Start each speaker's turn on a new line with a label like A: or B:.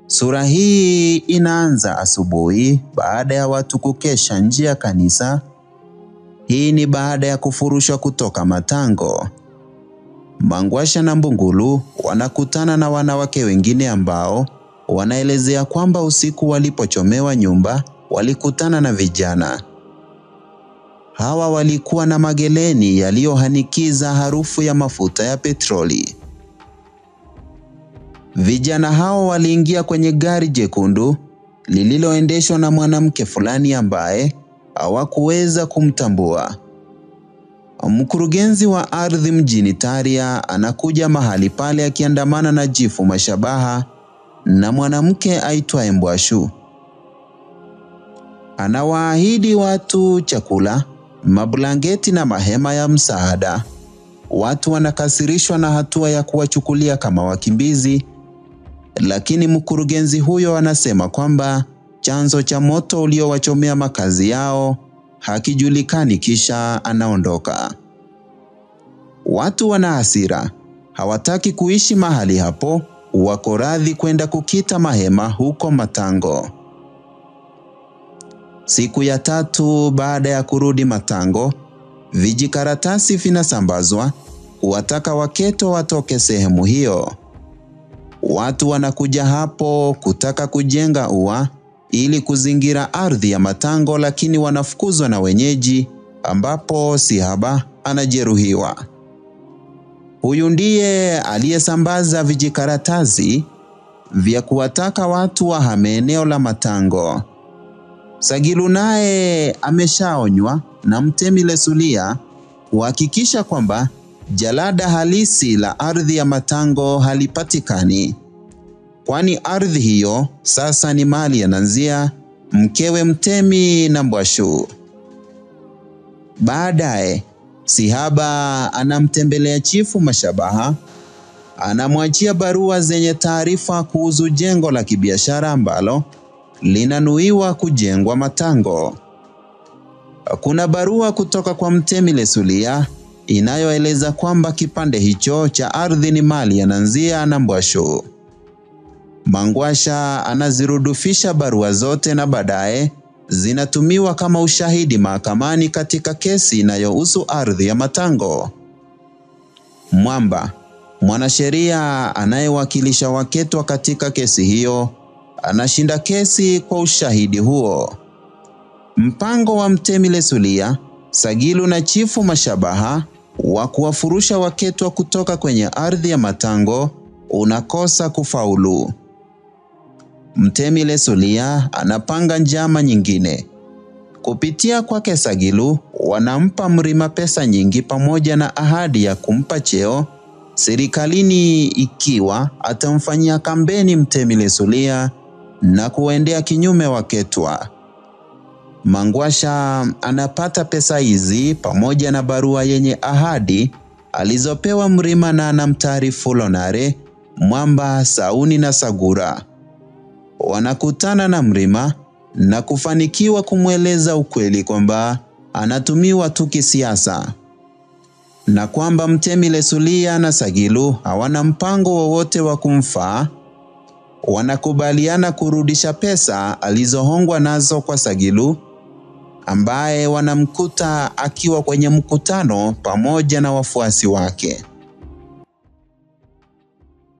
A: Sura hii inaanza asubuhi baada ya watu kukesha nje ya kanisa. Hii ni baada ya kufurushwa kutoka matango. Mangwasha na Mbungulu wanakutana na wanawake wengine ambao wanaelezea kwamba usiku walipochomewa nyumba walikutana na vijana. Hawa walikuwa na mageleni yaliyohanikiza harufu ya mafuta ya petroli. Vijana hao waliingia kwenye gari jekundu lililoendeshwa na mwanamke fulani ambaye hawakuweza kumtambua. Mkurugenzi wa ardhi mjini Taria anakuja mahali pale akiandamana na Jifu Mashabaha na mwanamke aitwaye Mbwashu. Anawaahidi watu chakula, mablanketi na mahema ya msaada. Watu wanakasirishwa na hatua ya kuwachukulia kama wakimbizi, lakini mkurugenzi huyo anasema kwamba chanzo cha moto uliowachomea makazi yao hakijulikani, kisha anaondoka. Watu wana hasira, hawataki kuishi mahali hapo, wako radhi kwenda kukita mahema huko Matango. Siku ya tatu baada ya kurudi Matango, vijikaratasi vinasambazwa kuwataka Waketo watoke sehemu hiyo. Watu wanakuja hapo kutaka kujenga ua ili kuzingira ardhi ya Matango, lakini wanafukuzwa na wenyeji, ambapo Sihaba anajeruhiwa. Huyu ndiye aliyesambaza vijikaratasi vya kuwataka watu wahame eneo la Matango. Sagilu naye ameshaonywa na Mtemi Lesulia kuhakikisha kwamba jalada halisi la ardhi ya Matango halipatikani, kwani ardhi hiyo sasa ni mali ya Nanzia, mkewe Mtemi na Mbwashu. Baadaye Sihaba anamtembelea Chifu Mashabaha, anamwachia barua zenye taarifa kuhusu jengo la kibiashara ambalo linanuiwa kujengwa Matango. Kuna barua kutoka kwa Mtemi Lesulia inayoeleza kwamba kipande hicho cha ardhi ni mali ya Nanzia na Mbwashu. Mangwasha anazirudufisha barua zote na baadaye zinatumiwa kama ushahidi mahakamani katika kesi inayohusu ardhi ya Matango. Mwamba, mwanasheria anayewakilisha Waketwa katika kesi hiyo, anashinda kesi kwa ushahidi huo. Mpango wa Mtemi Lesulia, Sagilu na Chifu Mashabaha wa kuwafurusha Waketwa kutoka kwenye ardhi ya Matango unakosa kufaulu. Mtemi Lesulia anapanga njama nyingine. Kupitia kwake Sagilu, wanampa Mrima pesa nyingi pamoja na ahadi ya kumpa cheo serikalini ikiwa atamfanyia kampeni Mtemi Lesulia na kuwaendea kinyume Waketwa. Mangwasha anapata pesa hizi pamoja na barua yenye ahadi alizopewa Mrima na anamtaarifu Lonare, Mwamba, Sauni na Sagura. Wanakutana na Mrima na kufanikiwa kumweleza ukweli kwamba anatumiwa tu kisiasa na kwamba Mtemi Lesulia na Sagilu hawana mpango wowote wa kumfaa. Wanakubaliana kurudisha pesa alizohongwa nazo kwa Sagilu ambaye wanamkuta akiwa kwenye mkutano pamoja na wafuasi wake.